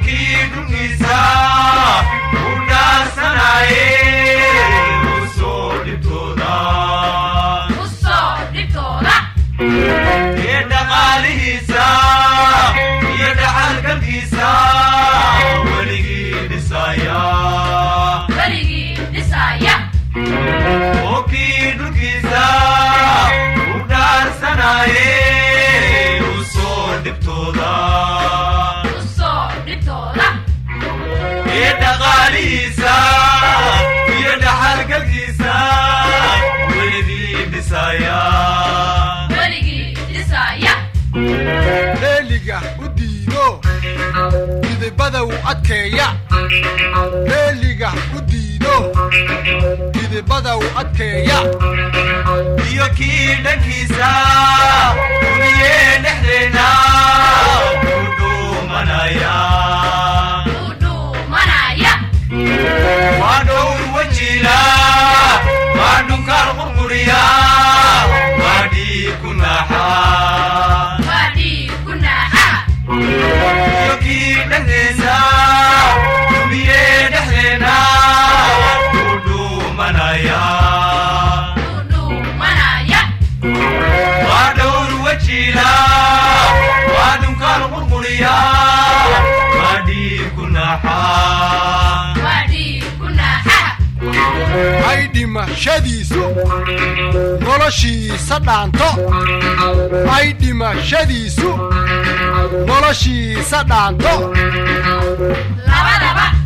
kii dhulkiisa u dhaasanaye u soo dhibtooda ee dhaqaalihiisa iyo dhaxalgalkiisa weligii dhisaya oo kii dhulkiisa u dhaarsanaye u soo dhibtooda ee dhaqaalihiisa iyo dhaxalgalkiisa weligii dhisaya leeliga u diido midibada u adkeeya leeliga u diido midibada u adkeeya iyo kii dhankiisa duniyee dhexdeena u dhuumanaya waa dhowr wajila waa dhunkaal qurquriya waa dhiig ku naaxa iyo kii dhankiisa duniyee dhexdeena u dhuumanaya waa dhowr wajila waa dhunkaal qurquriya waa dhiig ku naaxa ay dhimashadiisu noloshiisa dhaanto ay dhimashadiisu noloshiisa dhaanto Laba laba